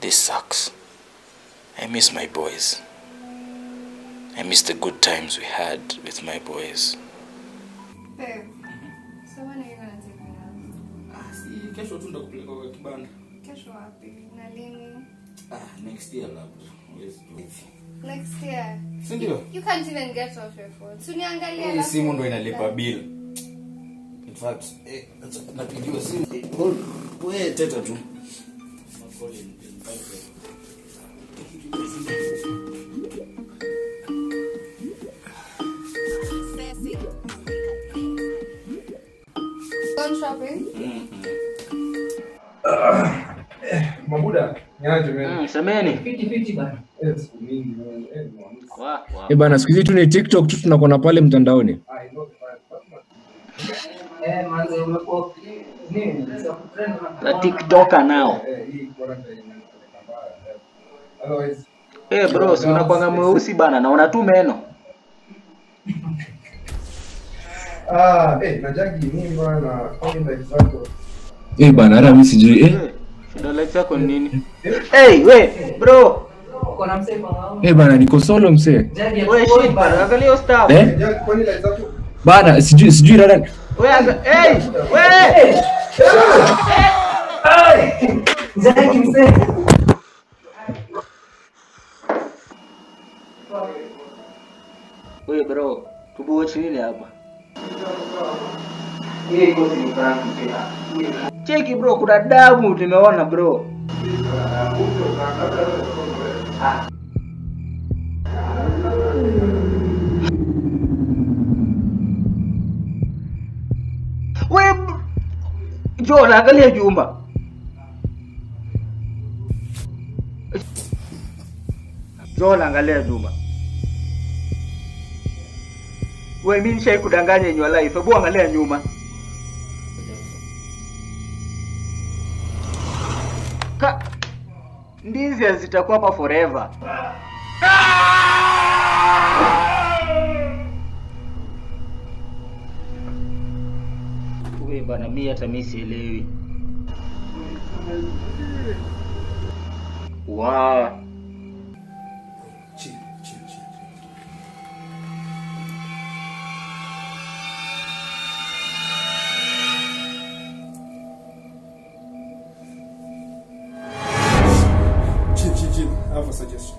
This sucks. I miss my boys. I miss the good times we had with my boys. Babe, so when are you gonna take me out? Ah, si kesho tu ndakupeleka kwa kibanda. Kesho wapi? Na lini? Ah, next year labda. Huwezi jua. Next year. Si ndio? You can't even get off your phone. So niangalie Hii alafu- simu ndo inalipa bill. In fact, eh, acha napigiwa simu. Eh, hold. Wewe teta tu. Gone shopping? Mabuda, niaje wewe? Mm, semeni. Eh, siku mingi wewe. Eh, mwanzo. Wa, wa. Eh bana, siku hizi tu ni TikTok tu tunakuona pale mtandaoni. Ah, I know the vibe. La TikToker nao. Eh, hii quarantine inanipeleka mbaya. Eh, Otherwise, Eh bro, si unakwanga mweusi bana na una tu meno. ah, eh, najagi nini bwana? Kwani life zako? Eh bana, hata mimi sijui eh. Eh, Shida life yako ni nini? Hey, we, bro. Eh bana, niko solo msee. We shit bana, angalia hiyo star. Eh? Eh, jag- kwani life zako? Bana, sijui sijui rada. We anga, hey, we. We bro, tubuochi nini hapa? Cheki bro, kuna damu tumeona bro. We Joel, angalia Juma. Joel, angalia Juma. We mimi nishai kudanganya in your life. Hebu angalia nyuma. Ka ndizi hazitakuwa hapa forever. We bana, mimi hata mimi sielewi. Wow. Chill, chill, chill, chill. Chill, chill, chill. I have a suggestion.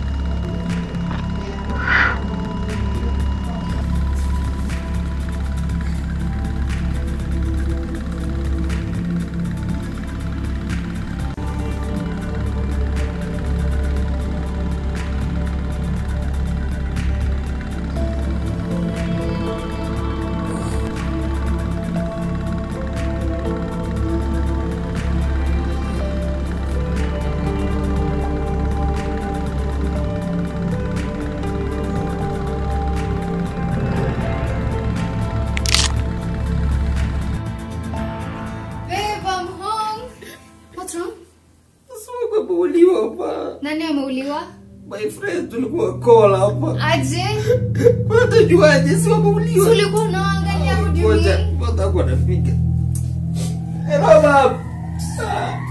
Babe, I'm home. What's wrong? Umeuliwa hapa. Nani ameuliwa? My friend tulikuwa call hapa. Aje? Watajuaje si Si wameuliwa? ulikuwa unaangalia what do you Ngoja, mean? ngoja kwa napiga. Hello, mom. Ah.